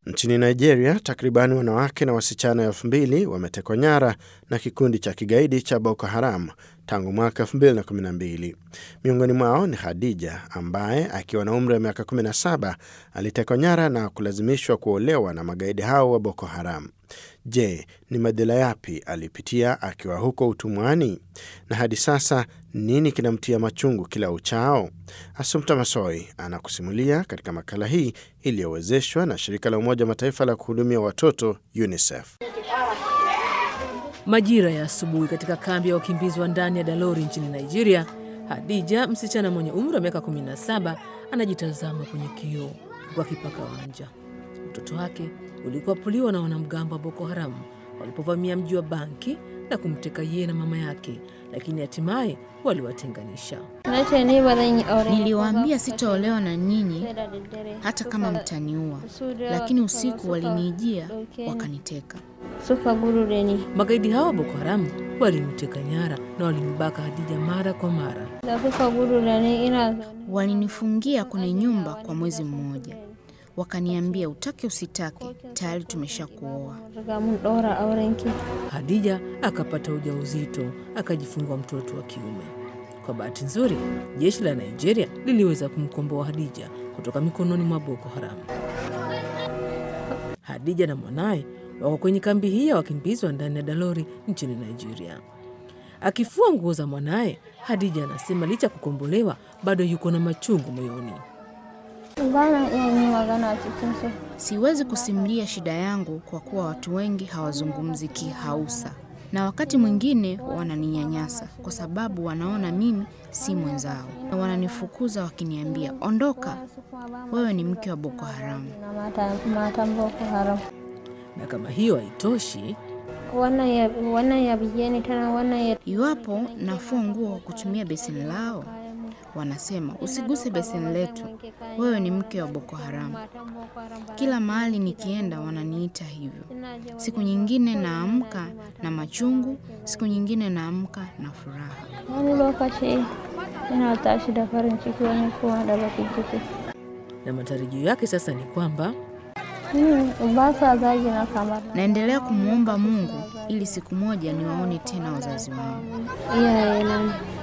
Nchini Nigeria, takribani wanawake na wasichana elfu mbili wametekwa nyara na kikundi cha kigaidi cha Boko Haram tangu mwaka 2012. Miongoni mwao ni Khadija ambaye akiwa na umri wa miaka 17 alitekwa nyara na kulazimishwa kuolewa na magaidi hao wa Boko Haram. Je, ni madhila yapi alipitia akiwa huko utumwani? Na hadi sasa nini kinamtia machungu kila uchao? Asumta Masoi anakusimulia katika makala hii iliyowezeshwa na shirika la Umoja wa Mataifa la kuhudumia watoto UNICEF. Majira ya asubuhi katika kambi ya wakimbizi wa ndani ya Dalori nchini Nigeria, Hadija, msichana mwenye umri wa miaka 17, anajitazama kwenye kioo huku akipaka wanja. Mtoto wake ulikuwa puliwa na wanamgambo wa Boko Haram walipovamia mji wa Banki na kumteka yeye na mama yake, lakini hatimaye waliwatenganisha. Niliwaambia sitaolewa na nyinyi hata kama mtaniua, lakini usiku walinijia wakaniteka. Magaidi hao wa Boko Haram walimteka nyara na walimbaka Hadija mara kwa mara. Walinifungia kwenye nyumba kwa mwezi mmoja, wakaniambia utake usitake, tayari tumesha kuoa. Hadija akapata ujauzito akajifungua mtoto wa kiume. Kwa bahati nzuri, jeshi la Nigeria liliweza kumkomboa Hadija kutoka mikononi mwa Boko Haram. Hadija na mwanaye wako kwenye kambi hii ya wakimbizi wa ndani ya Dalori nchini Nigeria. Akifua nguo za mwanaye, Hadija anasema licha ya kukombolewa bado yuko na machungu moyoni. Siwezi kusimulia shida yangu kwa kuwa watu wengi hawazungumzi Kihausa, na wakati mwingine wananinyanyasa kwa sababu wanaona mimi si mwenzao, na wananifukuza wakiniambia, ondoka, wewe ni mke wa Boko Haramu. Na kama hiyo haitoshi, Iwapo nafua nguo kwa kutumia beseni lao, wanasema usiguse beseni letu, wewe ni mke wa Boko Haramu. Kila mahali nikienda wananiita hivyo. Siku nyingine naamka na machungu, siku nyingine naamka na furaha. na matarajio yake sasa ni kwamba Naendelea kumwomba Mungu ili siku moja niwaone tena wazazi wangu. Iyaye na